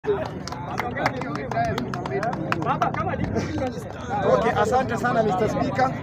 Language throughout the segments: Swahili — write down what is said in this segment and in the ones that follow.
Okay, asante sana Mr. Speaker.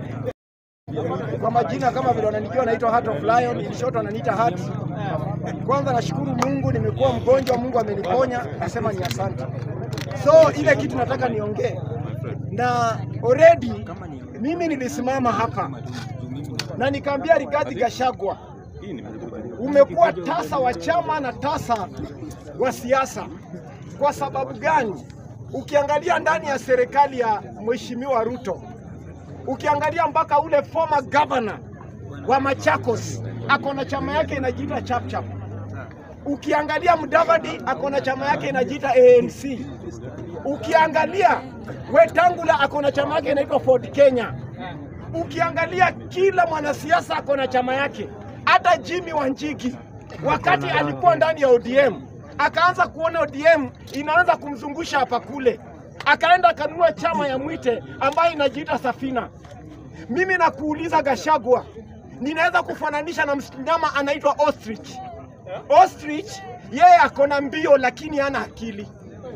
Kwa majina kama vile wananijua naitwa Heart of Lion, in short wananiita Heart. Kwanza nashukuru Mungu nimekuwa mgonjwa, Mungu ameniponya, nasema ni asante. So ile kitu nataka niongee na already mimi nilisimama hapa na nikaambia Rigathi Gachagua, umekuwa tasa wa chama na tasa wa siasa. Kwa sababu gani? Ukiangalia ndani ya serikali ya Mheshimiwa Ruto, ukiangalia mpaka ule former governor wa Machakos ako na chama yake inajiita Chapchap. Ukiangalia Mudavadi ako na chama yake inajiita ANC. Ukiangalia Wetangula ako na chama yake inaitwa Ford Kenya. Ukiangalia kila mwanasiasa ako na chama yake, hata Jimmy Wanjigi wakati alikuwa ndani ya ODM akaanza kuona ODM inaanza kumzungusha hapa kule, akaenda akanunua chama ya Mwite ambayo inajiita Safina. Mimi nakuuliza Gashagwa, ninaweza kufananisha na mnyama anaitwa ostrich. Ostrich yeye ako na mbio lakini hana akili.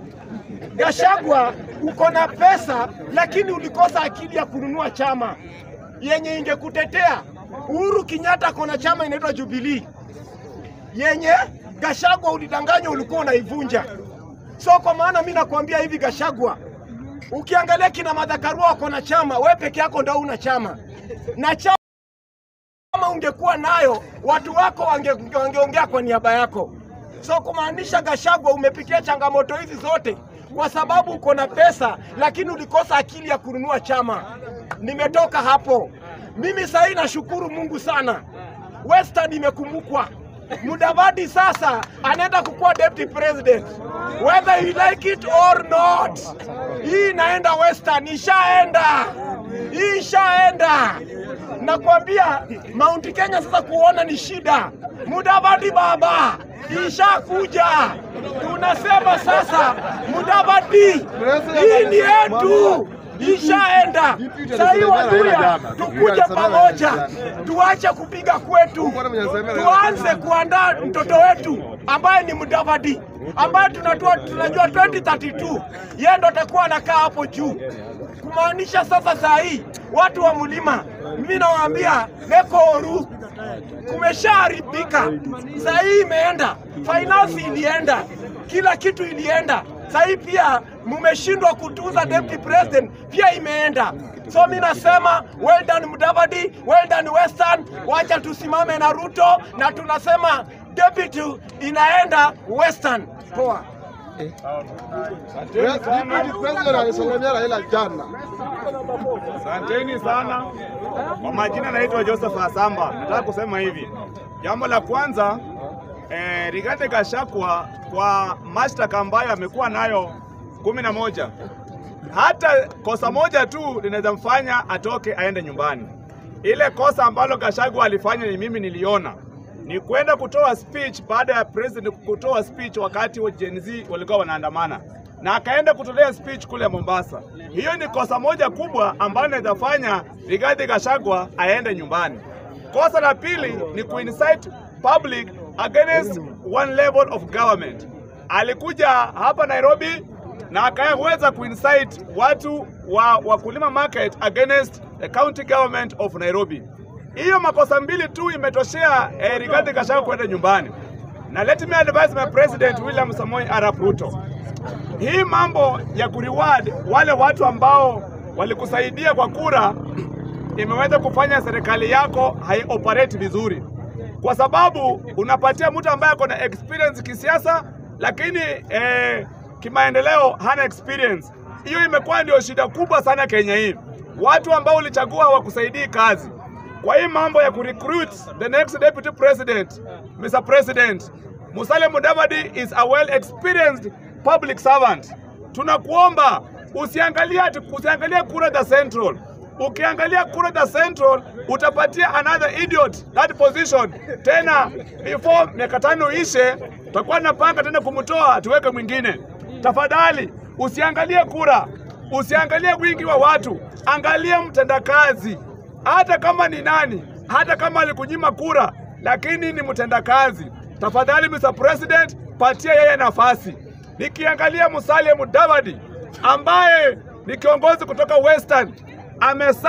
Gashagwa uko na pesa lakini ulikosa akili ya kununua chama yenye ingekutetea. Uhuru Kenyatta ako na chama inaitwa Jubilee yenye Gashagwa ulidanganywa ulikuwa unaivunja. So kwa maana mi nakwambia hivi Gashagwa, ukiangalia kina Madhakarua wako na chama, we peke yako ndo una chama na chama kama ungekuwa nayo watu wako wange- wangeongea kwa niaba yako. So kumaanisha Gashagwa, umepitia changamoto hizi zote kwa sababu uko na pesa, lakini ulikosa akili ya kununua chama. Nimetoka hapo mimi sahii, nashukuru Mungu sana, Western imekumbukwa. Mudavadi sasa anaenda kukuwa deputy president whether you like it or not. Hii inaenda Western, ishaenda, hii ishaenda. Nakwambia Mount Kenya sasa kuona ni shida. Mudavadi baba ishakuja, tunasema sasa Mudavadi, hii ni yetu ishaenda. Sahii Waluya tukuje pamoja, tuache kupiga kwetu, tuanze kuandaa mtoto wetu ambaye ni Mudavadi ambaye tunatua, tunajua 2032 yeye ndo atakuwa anakaa hapo juu kumaanisha sasa saa hii watu wa mlima, mimi nawaambia Mekoru kumeshaharibika. Saa hii imeenda, finance ilienda, kila kitu ilienda. Saa hii pia mumeshindwa kutunza deputy president, pia imeenda. So mi nasema well done Mudavadi, well done Western. Wacha tusimame na Ruto na tunasema deputy inaenda Western. Poa. President alisalamia Raila jana. Asanteni sana. Kwa majina naitwa Joseph Asamba. Nataka kusema hivi, jambo la kwanza eh, Rigathi Gachagua kwa mashtaka ambayo amekuwa nayo kumi na moja, hata kosa moja tu linaweza mfanya atoke aende nyumbani. Ile kosa ambalo Gachagua alifanya ni mimi niliona ni kwenda kutoa speech baada ya president kutoa speech wakati wa Gen Z walikuwa wanaandamana na akaenda kutolea speech kule Mombasa. Hiyo ni kosa moja kubwa ambayo inaweza fanya Rigathi Gachagua aende nyumbani. Kosa la pili ni kuincite public against one level of government. Alikuja hapa Nairobi na akaweza kuincite watu wa wakulima market against the county government of Nairobi. Hiyo makosa mbili tu imetoshea eh, Rigathi Gachagua kwenda nyumbani. Na let me advise my president William Samoei Arap Ruto, hii mambo ya kureward wale watu ambao walikusaidia kwa kura imeweza kufanya serikali yako haioperate vizuri, kwa sababu unapatia mtu ambaye ako na experience kisiasa, lakini eh, kimaendeleo hana experience. Hiyo imekuwa ndio shida kubwa sana Kenya hii. Watu ambao ulichagua hawakusaidii kazi. Kwa hii mambo ya kurecruit the next deputy president, Mr. President, Musalia Mudavadi is a well experienced public servant. Tunakuomba usiangalie ati usiangalie kura za Central. Ukiangalia kura za Central utapatia another idiot that position tena, before miaka tano ishe, tutakuwa napanga tena kumtoa tuweke mwingine. Tafadhali usiangalie kura, usiangalie wingi wa watu, angalia mtendakazi hata kama ni nani, hata kama alikunyima kura, lakini ni mtendakazi. Tafadhali Mr. President, patia yeye nafasi. Nikiangalia Musalia Mudavadi ambaye ni kiongozi kutoka Western amesa